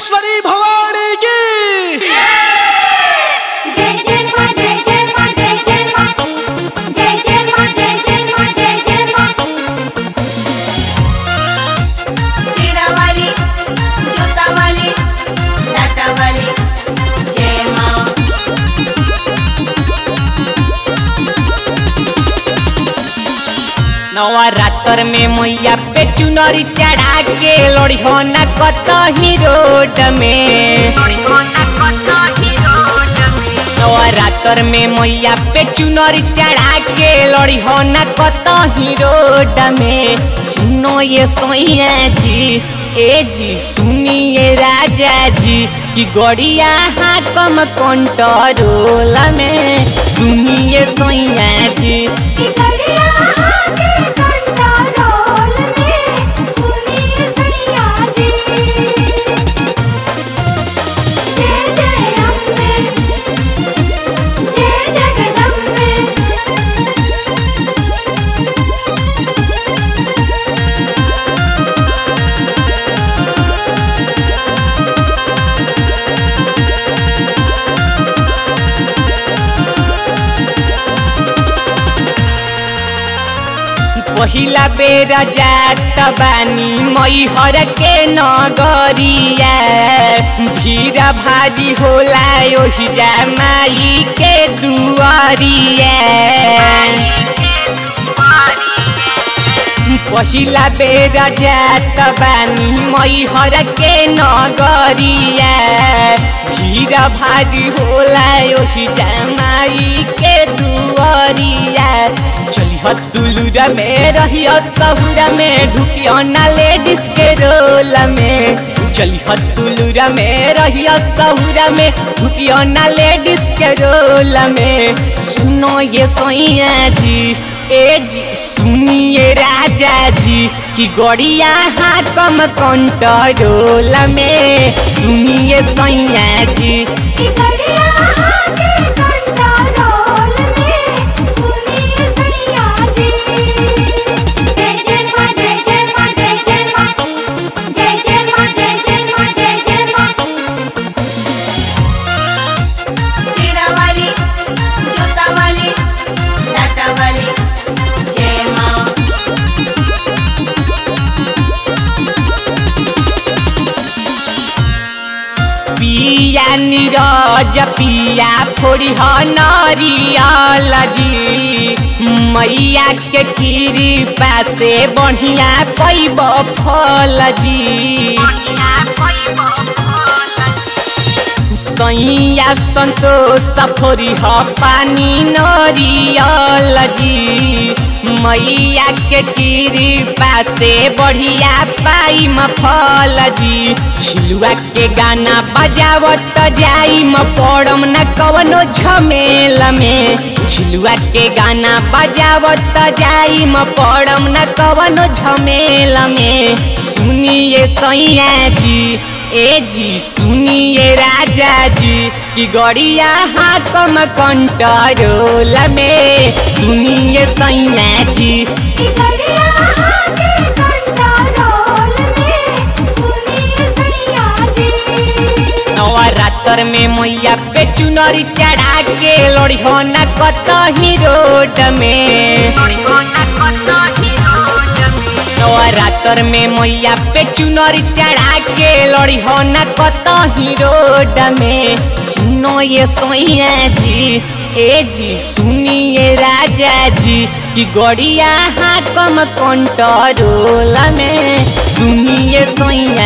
भुवनेश्वरी भवानी की जय जय मां जय जय मां जय जय मां जय जय मां जय जय मां जय जय मां सिरा वाली जूता वाली लाटा वाली जय मां नवरात्र में मैया पे चुनरी चढ़ा के लड़ियो न कत ही रोड में नवरात्र में मैया पे चुनरी चढ़ा के लड़ियो न कत ही रोड में सुनो ये सोइया जी ए जी सुनिए राजा जी कि गड़िया हाकम कंट्रोल में सुनिए सोइया जी की गड़िया आके कंट्रोल में सुनिए सैया जी जय जय अम्बे जय जगदम्बे पहिला बेर जात बानी मैहर के नगरिया भीड़ भारी होला ओहि जा माई के दुआरिया पहिला बेर जात बानी मैहर के नगरिया भीड़ भारी होला ओहि जा माई के दुआरिया चलिह तुलुरा में रहियो सहुरा में ढुकियो ना लेडीज के रोल में चलिह तुलुरा में रहियो सहुरा में ढुकियो ना लेडीज के रोल में सुनो ये सोइया जी ए जी सुनिए राजा जी कि गड़िया हाकम कंट्रोल में सुनिए सैया जी की गड़िया आके कंट्रोल में सुनिए सैया जी जय जय मां जय जय मां जय जय मां जय जय मां जय जय मां जय जय मां सिरा वाली जूता वाली लाटा वाली जय मां पिया नीरज पिया फोड़ी नरियल जी मैया के कृपा से बढ़िया पैब फल जी सैया संतोष फोरी ह पानी नरियल जी मैया के कृपा से बढ़िया पाई म फल जी छिलुआ के गाना बजावत जाई म पड़म न कवनो झमेल में छिलुआ के गाना बजावत जाई म पड़म न कवनो झमेल में सुनिए सैया जी ए जी सुनिए राजा जी कि गड़िया हाकम कंट्रोल में सुनिए सैया जी की गड़िया आके कंट्रोल में सुनिए सैया जी नवरात्र में मैया पे चुनरी चढ़ा के लड़ियो न कत ही रोड में नवरात्र में मैया पे चुनरी चढ़ा के लड़ियो न कत ही रोड में सुनो ये सोइया जी ए जी सुनिए राजा जी कि गड़िया हाकम कंट्रोल में सुनिए सोइया